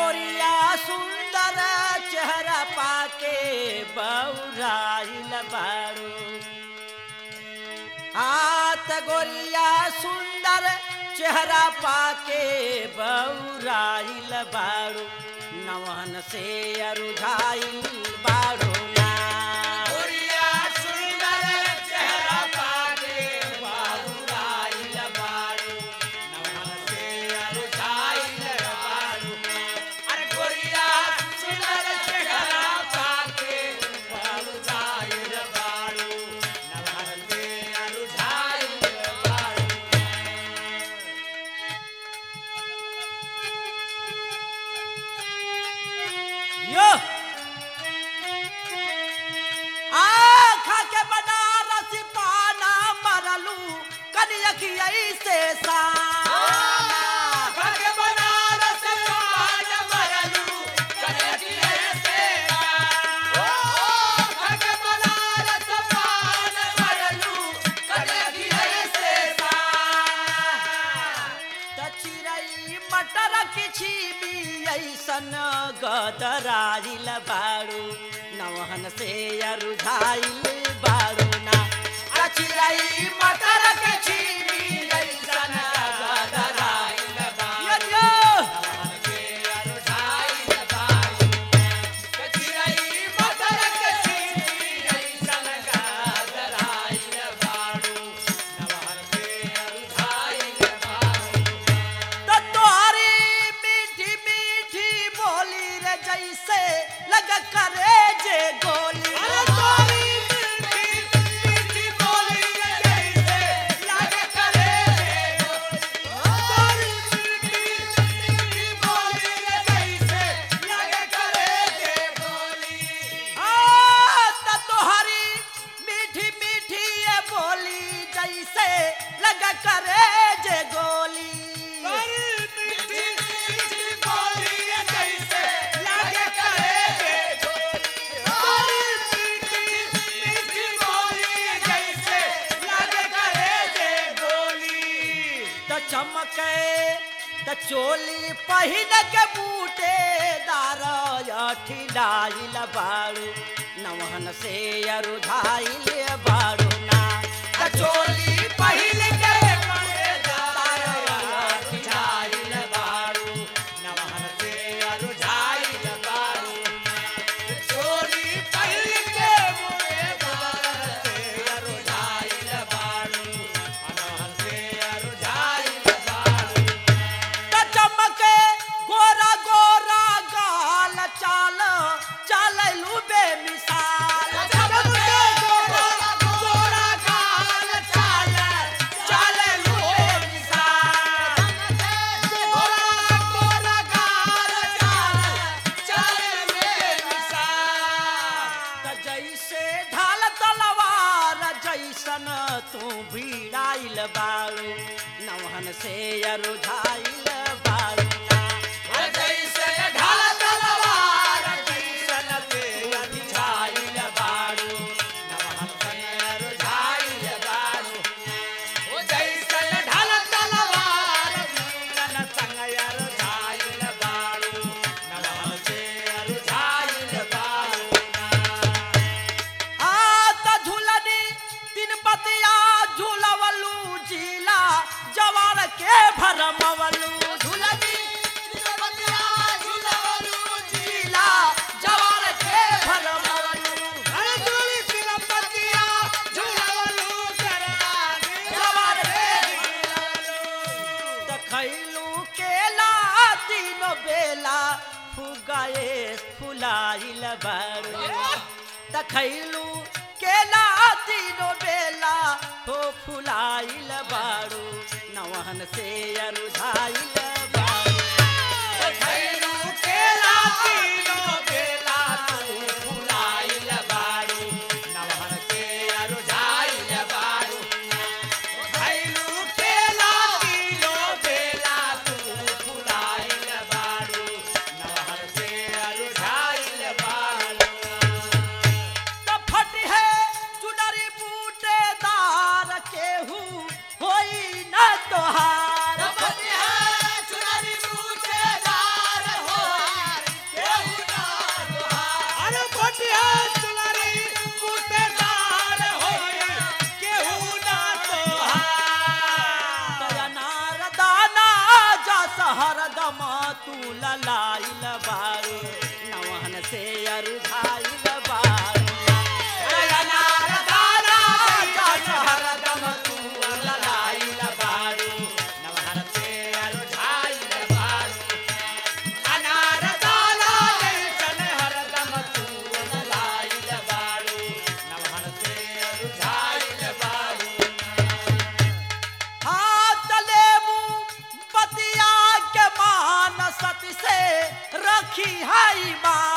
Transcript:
गोरिया सुंदर चेहरा पाके बौराइल बारू हाथ गोरिया सुंदर चेहरा पाके बौराइल बारू नवन से अरुझाइल बारू ना गोरिया सुंदर चेहरा पाके बाबूराइल बारू नमन से अरुझाइल बारू अरे गोरिया सुंदर चेहरा पाके बाबूराइल बारू नमन से अरुझाइल बारू यो आखा के बनारस पाना मरलू कनियखिया से साना भगे बनारस पान मरलू कनकिए से ओ भगे बनारस पान मरलू कनकिए से त चिरई मटर किछि भी ऐसन गदराइल बारू नवहन से अरुझाइल बारू ना त चिरई मटर किछि भी ऐसन गदराइल यो यो त तोहरी मीठी मीठी बोली रे जैसे लग करे जे गोली आ, त तोहरी मीठी मीठी ये बोली जैसे लग करे जे गोली त चमके त चोली पहिन के बूटे दार ठिलाइल बारू नवहन से अरुधाइल बारू ना त चोली पहिन के त चमके गोरा गोरा गाल चाल चाललू बेमिसाल चाललू बेमिसाल त जैसे ढाल तलवार जैसन तू भिड़ाइल बारू नवहन से अरुझाइल बारू ना आ त झूलनी तीन पतिया झूलवलू जिला जवार के भरमवलू झूलनी जिला जवार के भरमवलू जवार के त खैलू केला तीनो बेला फुगाए फुलाइल बारू त खैलू केला तीनो बेला हो फुलाइल बारू नवहन से अरुझाइल बारू त फट है चुनरी बूटेदार केहू होई न तोहार Yeah. ललाइल बारू नवहन से अरुझाइल बारू अनार दाना जैसन हरदम तू ललाइल बारू नवहर से अरुझाइल बारू अनार दाना जैसन हरदम तू ललाइल बारू नवहर से अरुझाइल बारू हाथ लेबू बतिया के मान सती से रखी है बात